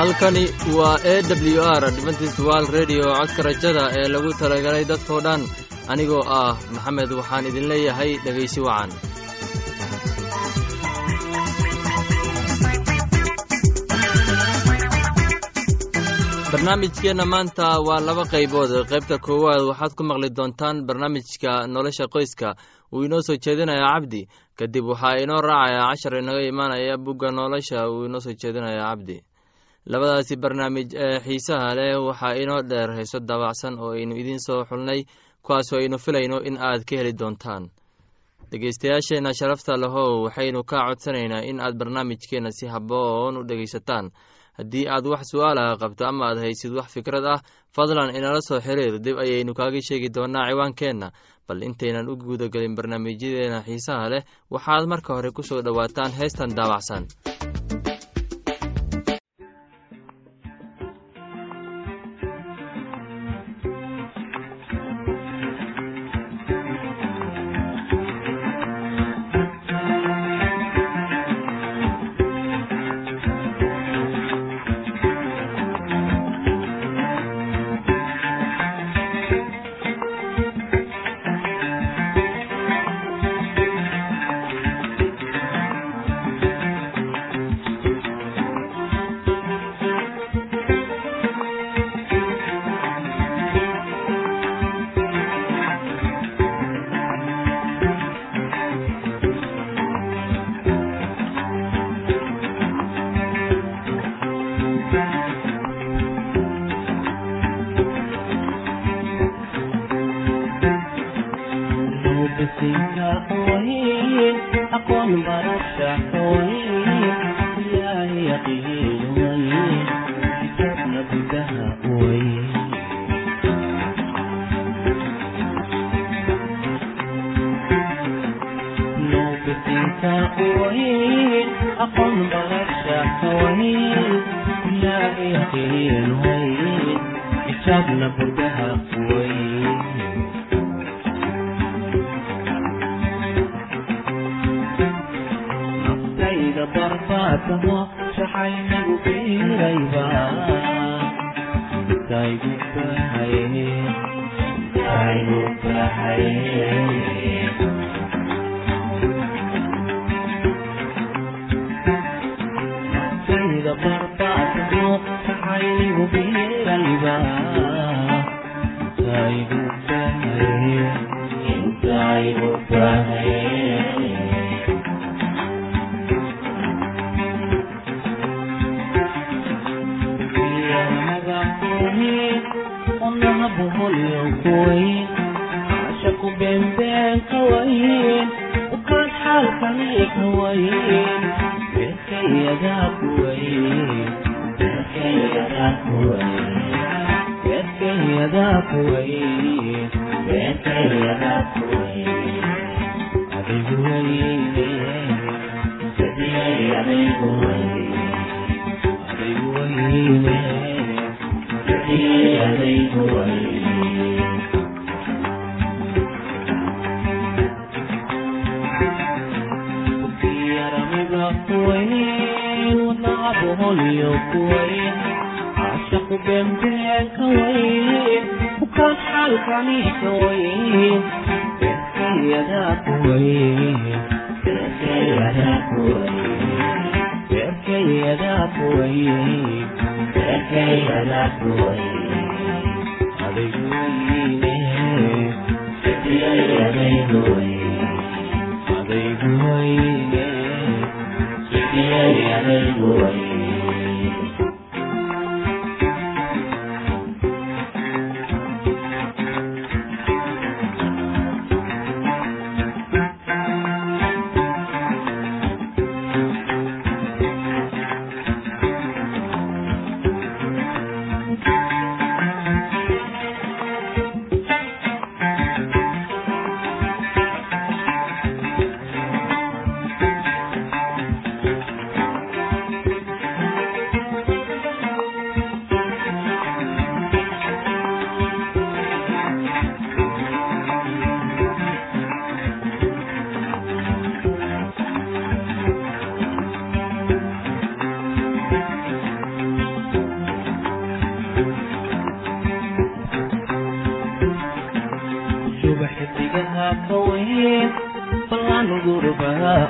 halkani waa e w r adventist wal redio codka rajada ee lagu talagalay dadkoo dhan anigoo ah maxamed waxaan idin leeyahay dhegaysi wacan barnaamijkeenna maanta waa laba qaybood qaybta koowaad waxaad ku maqli doontaan barnaamijka nolosha qoyska uu inoo soo jeedinaya cabdi kadib waxaa inoo raacaya cashar inaga imaanaya bugga nolosha uu inoo soo jeedinaya cabdi labadaasi barnaamij ee xiisaha leh waxaa inoo dheer heeso daabacsan oo aynu idiin soo xulnay kuwaasoo aynu filayno in aad ka heli doontaan dhegeystayaasheenna sharafta lahow waxaynu kaa codsanaynaa in aad barnaamijkeenna si haboon u dhegaysataan haddii aad wax su-aalaha qabto ama aad haysid wax fikrad ah fadlan inala soo xiriir dib ayaynu kaaga sheegi doonaa ciwaankeenna bal intaynan u guudagelin barnaamijyadeena xiisaha leh waxaad marka hore ku soo dhowaataan heestan daabacsan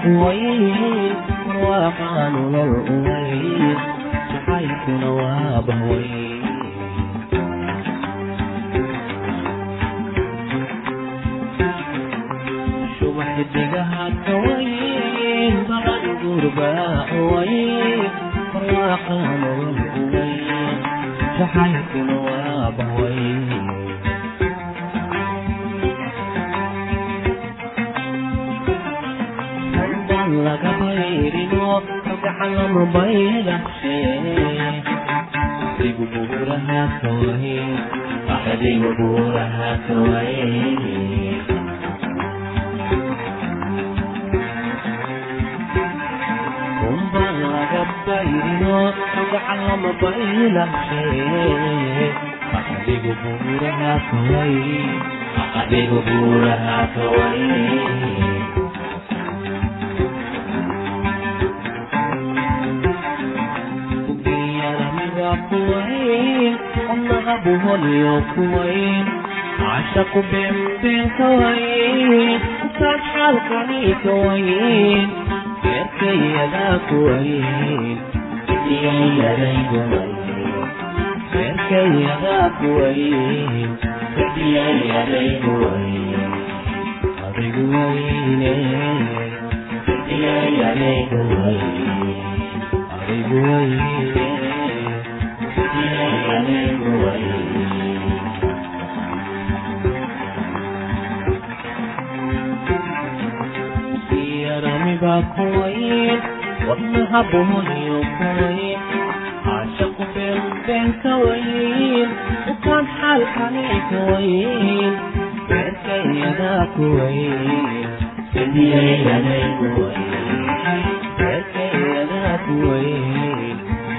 uwayn barwaaqaa nolol uwayn jacaylkuna waa bahwayn shuba xidigaha kawayn balan gurbaa uwayn barwaaqaa nolol uwayn jacaylkuna waa bahwayn laga bayrino kagaxalama baydashe adigu buuraha kaway adigu buuraha kaway kumba laga bayrino kagaxalama baydashe adigu buuraha kaway adigu buuraha kaway kuwayn qodnaha buholiyo kuwayn cashaqu beenbeen kawayn intaad xaalkani kawayn beerkayadaa kuwayn beerkayadaa kuwayn adigu wayne adigu wayne yaramiba kuwayn wadnaha buholiyo kuwayn caashaqu beenbeen kawayn ukaan xaalkani kawayn beerkayadaa kuwayn beerkayadaa kuwayn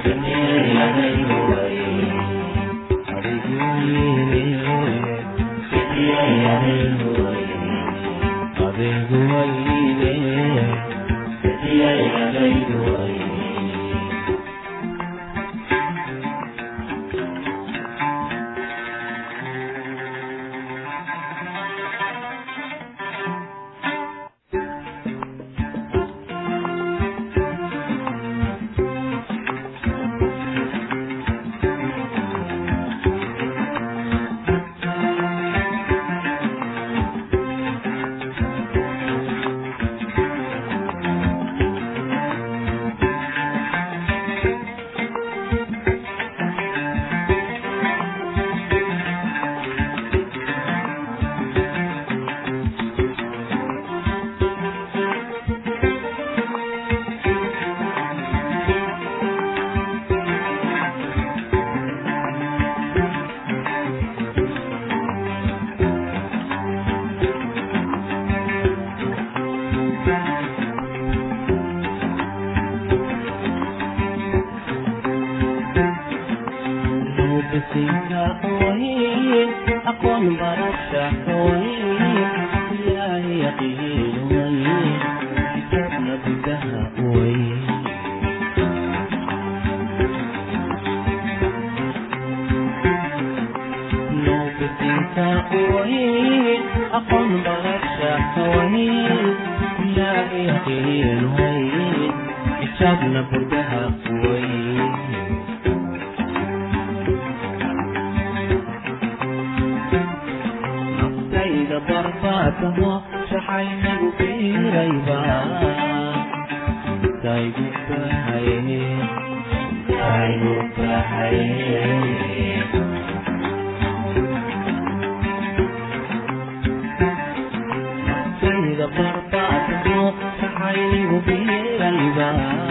bisinka wayn aqoon barasha wayn ilaahay yaqiin wayn kitaabna gudaha wayn noo bisinka wayn aqoon barasha wayn ilaahay yaqiin wayn kitaabna gudaha wayn naftayda barbaataho shaxaynagu biirayba intaygu bahaye intaygu bahaye naftayda barbaataho shaxaynagu biirayba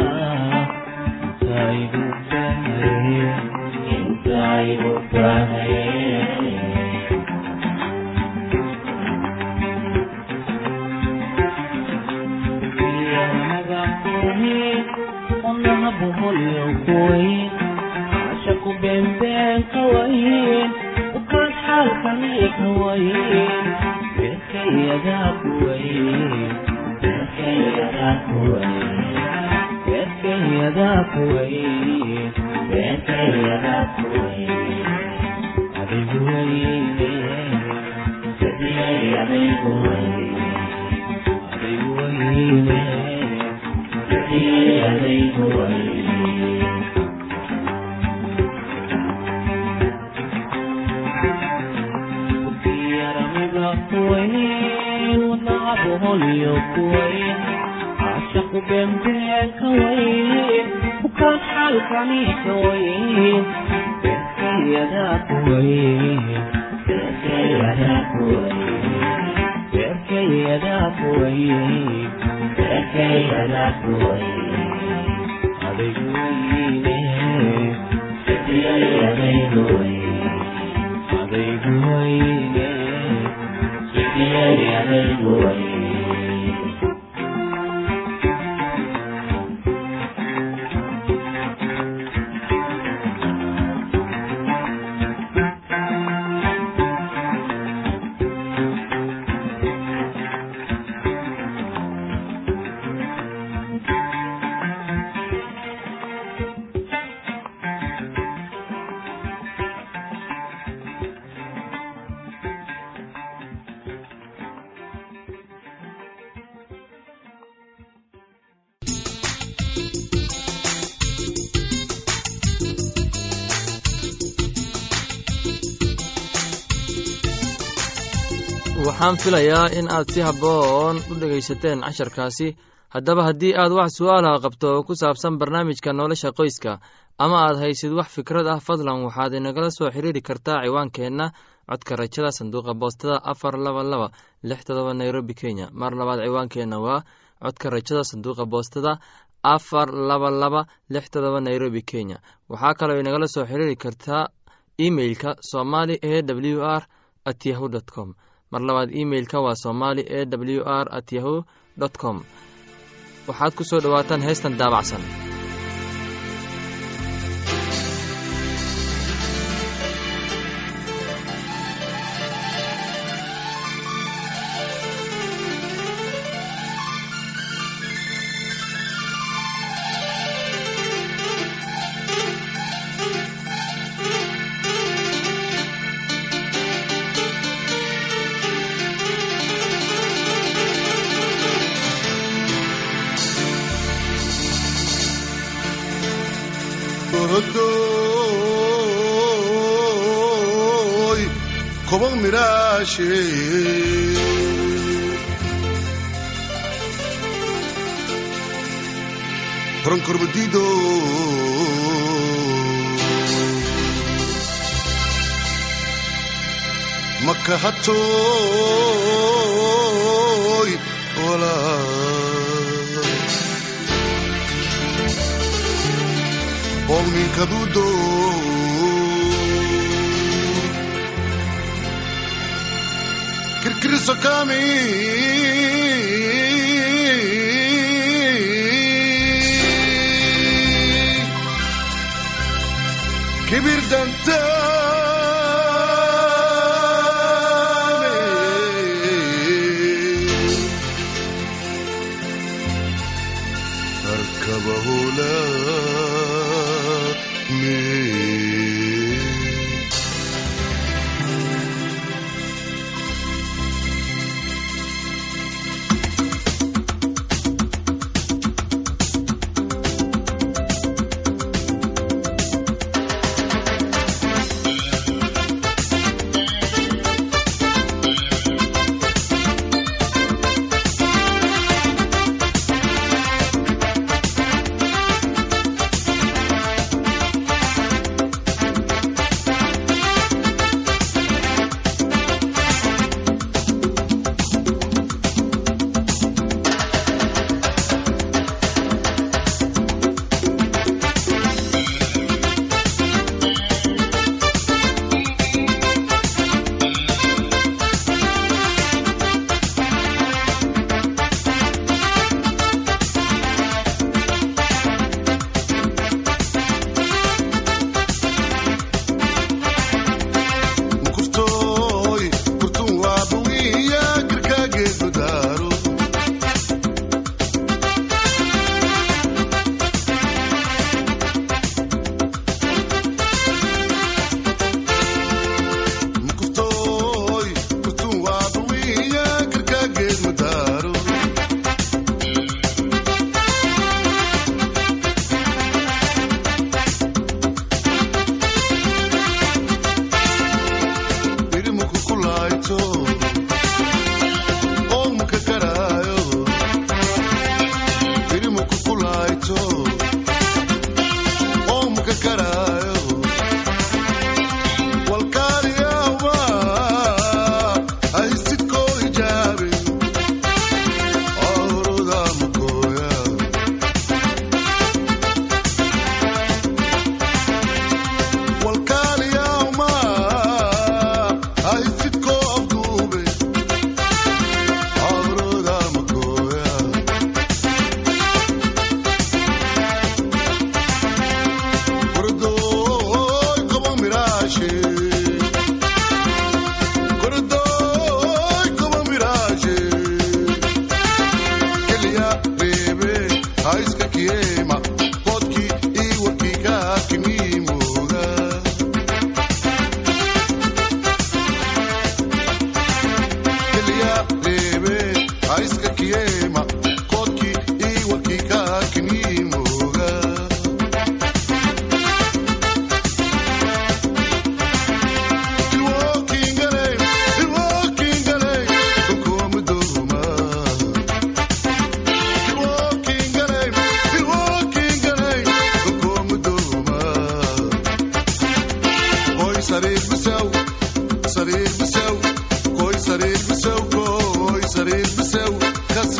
intaygu bahaye intaygu bahaye عشق بين بين كوين وكان حالكني كوين بيركي يدا كوين بيركي يدا كوين بيركي يدا كوين بيركي يدا كوين أبي كوين سدي أبي كوين أبي كوين adaygu way yaramida kuwayn wadnacabu holyo kuwayn caashaqu beenbeen ka wayn bukaan xaalkani ka wayn beerkayadaa kuwayn beerkayadaa kuwayn beerkayadaa kuwayn beerkayadaa kuwayn adaygu weyne sidiyay adaygu wayn adaygu weyne sidiyay adaygu wayn waxaan filayaa in aad si habboon u dhegaysateen casharkaasi haddaba haddii aad wax su'aalaha qabto oo ku saabsan barnaamijka nolosha qoyska ama aad haysid wax fikrad ah fadlan waxaad inagala soo xiriiri kartaa ciwaankeenna codka rajada sanduuqa boostada afar laba laba lix todoba nairobi kenya mar labaad ciwaankeenna waa codka rajada sanduuqa boostada afar laba laba lix todoba nairobi kenya waxaa kaloo inagala soo xiriiri kartaa emeilka somali e w r at yahu dt com mar labaad imeilka waa somali e w r at yahu dt com waxaad ku soo dhowaataan heestan daabacsan Orodoy, kobong mirashe. Pronkorbedido. Makahatoy, wala. Ogni caduto Kirkiriso kami Kibir dantane أركبه لا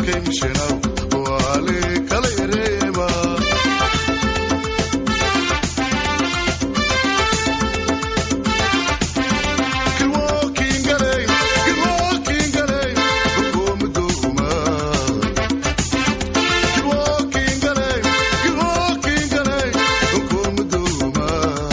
kaskay mishanaw waali kala yareema kilwookiingaley kilwookiingaley hukuumadouma kilwookiingaley kilwookiingaley hukuumadouma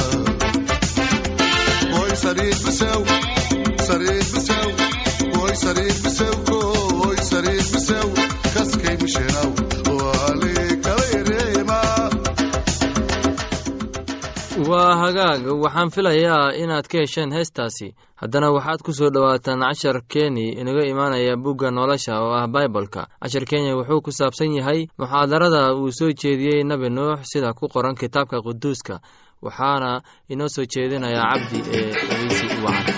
koy sariir bisew sariir bisew koy sariir bisew koy sariir bisew kaskay mishanaw waali kala yareema waa hagaag waxaan filayaa inaad ka hesheen heestaasi haddana waxaad ku soo dhowaataan cashar keni inaga imaanaya bugga nolosha oo ah baibolka cashar kenya wuxuu ku saabsan yahay muxaadarada uu soo jeediyey nebi nuux sida ku qoran kitaabka quduuska waxaana inoo soo jeedinayaa cabdi ee dhegeysi u wacan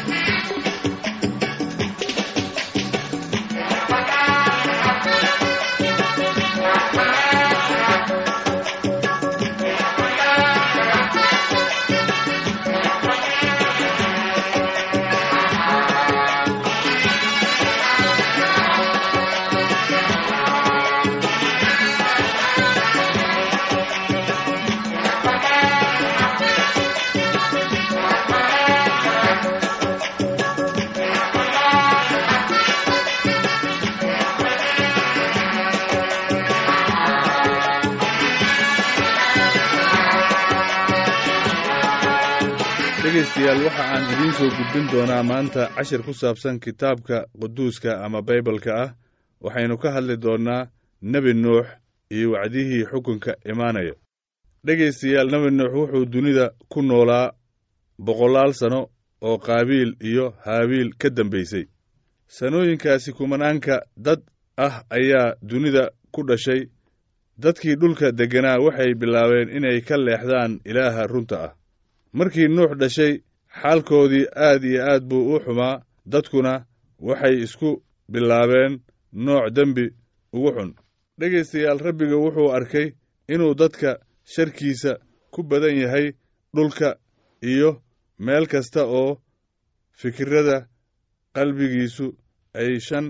dhegaystayaal waxa aan idiin soo gudbin doonaa maanta cashir ku saabsan kitaabka quduuska ama baybalka ah waxaynu ka hadli doonnaa nebi nuux iyo wacdihii xukunka imaanaya dhegaystayaal nebi nuux wuxuu dunida ku noolaa boqolaal sanno oo qaabiil iyo haabiil ka dambaysay sannooyinkaasi kumanaanka dad ah ayaa dunida ku dhashay dadkii dhulka degganaa waxay bilaabeen inay ka leexdaan ilaaha runta ah markii nuux dhashay xaalkoodii aad iyo aad buu u xumaa dadkuna waxay isku bilaabeen nooc dembi ugu xun dhegaystayaal rabbiga wuxuu arkay inuu dadka sharkiisa ku badan yahay dhulka iyo meel kasta oo fikirrada qalbigiisu ay shan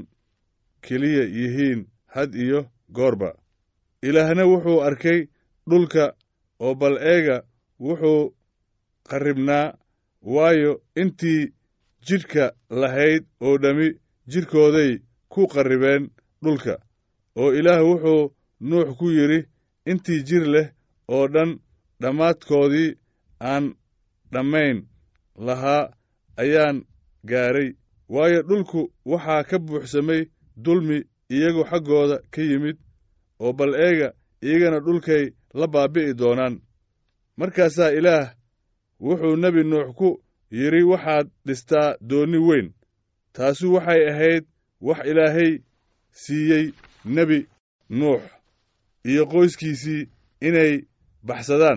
keliya yihiin had iyo goorba ilaahna wuxuu arkay dhulka oo bal eega wuxuu qarribnaa waayo intii jidhka lahayd oo dhammi jidhkooday ku qarribeen dhulka oo ilaah wuxuu nuux ku yidhi intii jir leh oo dhan dhammaadkoodii aan dhammayn lahaa ayaan gaadhay waayo dhulku waxaa ka buuxsamay dulmi iyagu xaggooda ka yimid oo bal eega iyagana dhulkay la baabbi'i doonaan markaasaa ilaah wuxuu nebi nuux ku yidhi waxaad dhistaa doonni weyn taasu waxay ahayd wax ilaahay siiyey nebi nuux iyo qoyskiisii inay baxsadaan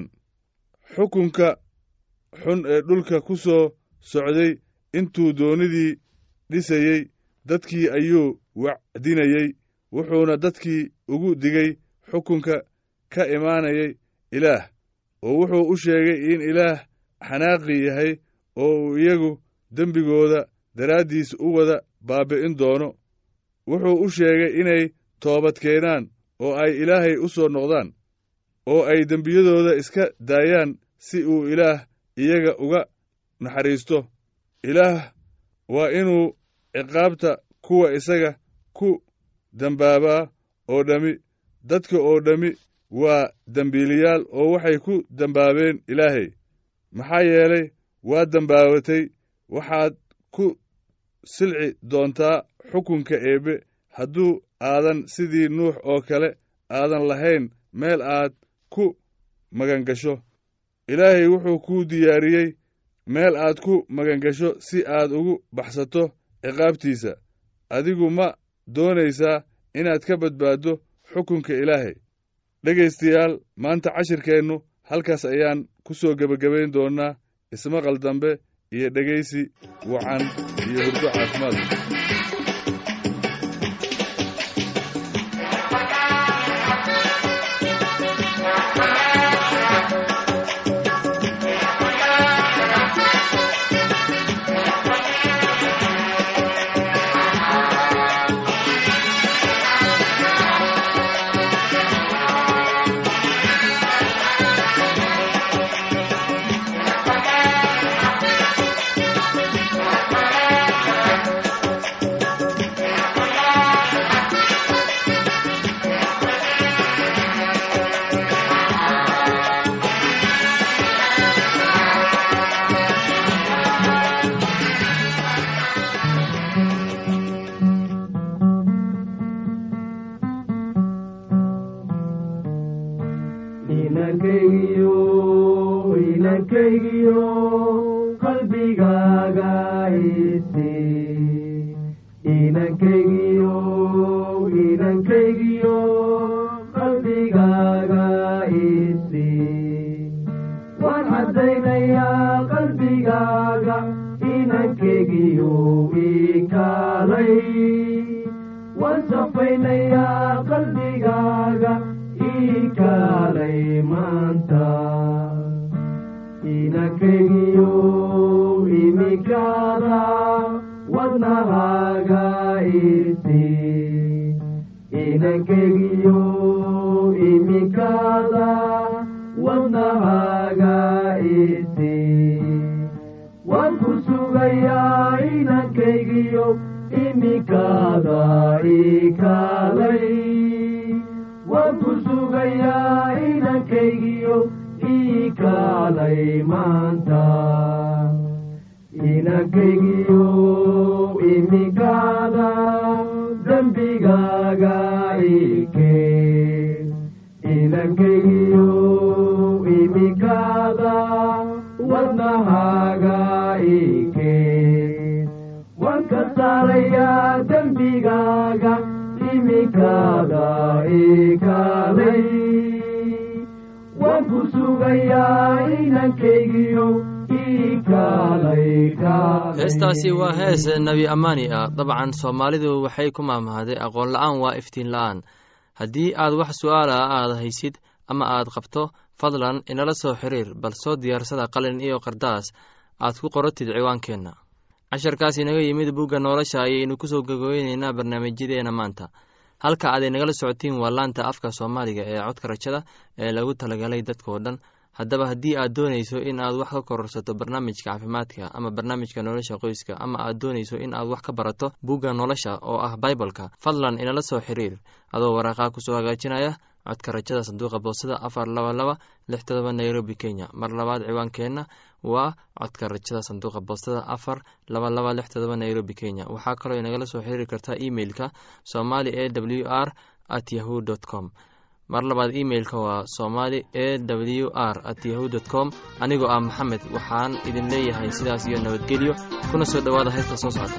xukunka xun ee dhulka ku soo socday intuu doonnidii dhisayey dadkii ayuu wacdinayey wuxuuna dadkii ugu digay xukunka ka imaanayay ilaah oo wuxuu u sheegay in ilaah xanaaqi yahay oo uu iyagu dembigooda daraaddiis u wada baabbi'in doono wuxuu u sheegay inay toobad keenaan oo ay ilaahay u soo noqdaan oo ay dembiyadooda iska daayaan si uu ilaah iyaga uga naxariisto ilaah waa inuu ciqaabta kuwa isaga ku dembaabaa oo dhammi dadka oo dhammi waa dembiiliyaal oo waxay ku dembaabeen ilaahay maxaa yeelay waa dembaabatay waxaad ku silci doontaa xukunka eebbe hadduu aadan sidii nuux oo kale aadan lahayn meel aad ku magangasho ilaahay wuxuu kuu diyaariyey meel aad ku magangasho si aad ugu baxsato ciqaabtiisa adigu ma doonaysaa inaad ka badbaaddo xukunka ilaahay dhegaystayaal maanta cashirkeennu halkaas ayaan ku soo gebagabayn doonnaa ismaqal dambe iyo dhegaysi wacan iyo hurdo caafimaad inankaygiyo qalbigaaga isi inankaygiyo inankaygiyo qalbigaaga isi waan caddaynayaa qalbigaaga inankaygiyo ikaalay waan safaynayaa qalbigaaga ikaalay maanta inankaygiyo imikaada wadnahaaga isi inankaygiyo imikaada wadnahaaga isi waan ku sugayaa inankaygiyo imikaada ikaalay waan ku sugayaa inankaygiyo ikaalay maanta inankaygiyo imikaada dembigaaga ikeen inankaygiyo imikaada wadnahaaga ikeen waan ka saarayaa dembigaaga imikaada ikaalay waan ku sugayaa inankaygiyo ikaalay kaalay heestaasi waa hees nebi ammaani ah dabcan soomaalidu waxay ku maamahday aqoon la-aan waa iftiin la-aan haddii aad wax su-aala aad haysid ama aad qabto fadlan inala soo xiriir bal soo diyaarsada qalin iyo qardaas aad ku qoratid ciwaankeenna casharkaas inaga yimid bugga nolosha ayaynu kusoo gogooyneynaa barnaamijyadeena maanta halka aad inagala socotiin waa laanta afka soomaaliga ee codka rajada ee lagu talagalay dadkao dhan haddaba haddii aad doonayso in aad wax ka kororsato barnaamijka caafimaadka ama barnaamijka nolosha qoyska ama aad doonayso in aad wax ka barato bugga nolosha oo ah baibalka fadlan inala soo xiriir adoo waraaqaa kusoo hagaajinaya codka rajada sanduuqa boosada afar laba laba lix todoba nairobi kenya mar labaad ciwaankeenna waa codka rajada sanduuqa boostada afar laba laba lix todoba nairobi kenya waxaa kaloo inagala soo xiriiri kartaa emeilka somali e w r at yahu dt com mar labaad emeilka waa somali e w r at yahu dt com anigoo ah maxamed waxaan idin leeyahay sidaas iyo nabadgelyo kuna soo dhowaada heesta soo socota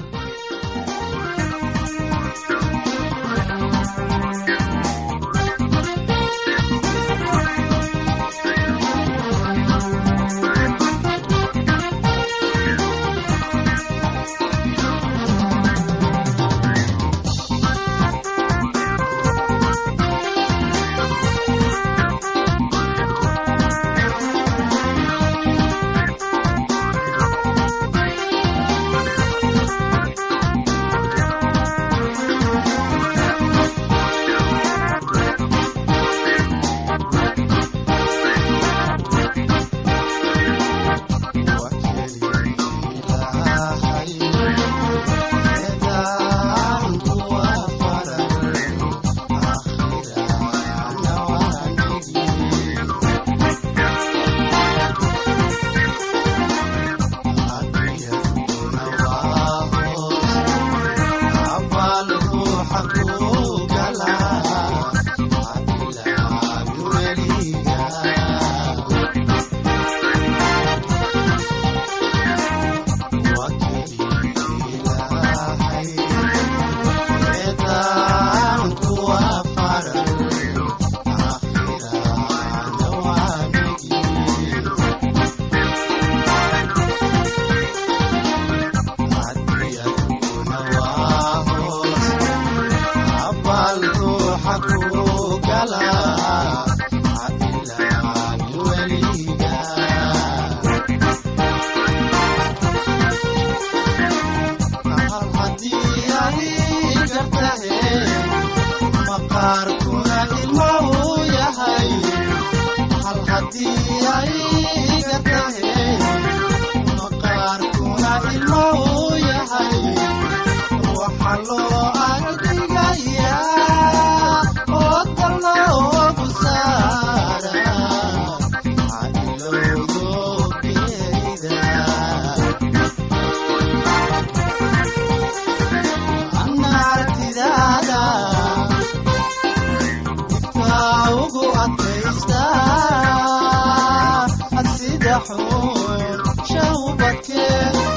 xun shawbadke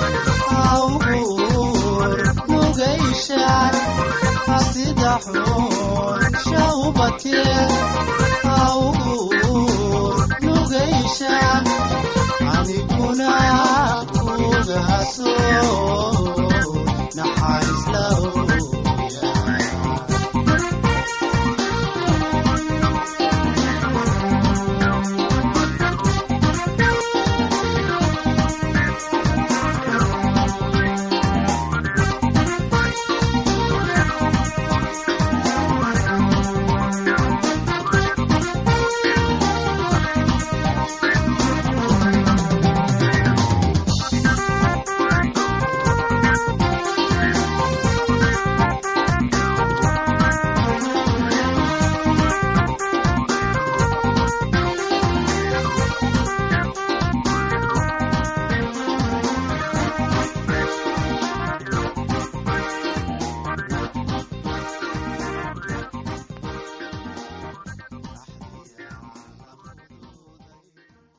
awgur nugayshaan sida xun shawbadke awgur nugayshaan aniguna kugaasoo